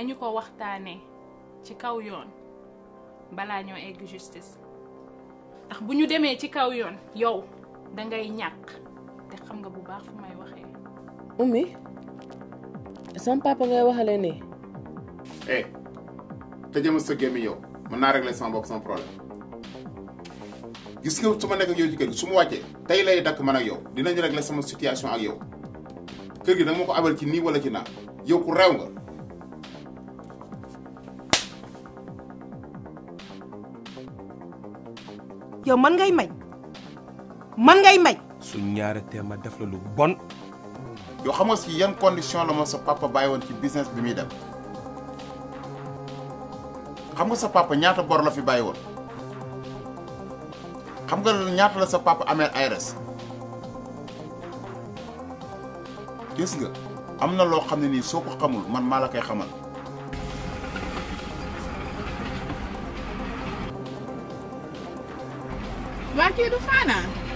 nañu ko waxtaanee ci kaw yoon balaa ñoo egg justice ndax bu ñu demee ci kaw yoon yow dangay ñàkk te xam nga bu baax fu may waxee. ummi sama papa ngay waxale nii eh tëjee ma sa gémmi yow mën naa régler sama bopp sama problème gis nga su ma nekk ak yow ci kër gi su ma wàccee tey lay dakk man ak yow dinañu régler sama situation ak yow kër gi danga ma ko abal ci nii wala ci naa yow ku reew nga yow man ngay may man ngay may suñ ñaare tee ma def la lu bon yow xam nga si yan condition la ma sa papa bàyyi woon ci business bi muy dem xam nga sa papa ñaata bor la fi bàyyi woon xam nga ñaata la sa papa amee ARS gis nga am na loo xam ne nii soo ko xamul man maa la koy xamal waa kii du faanaa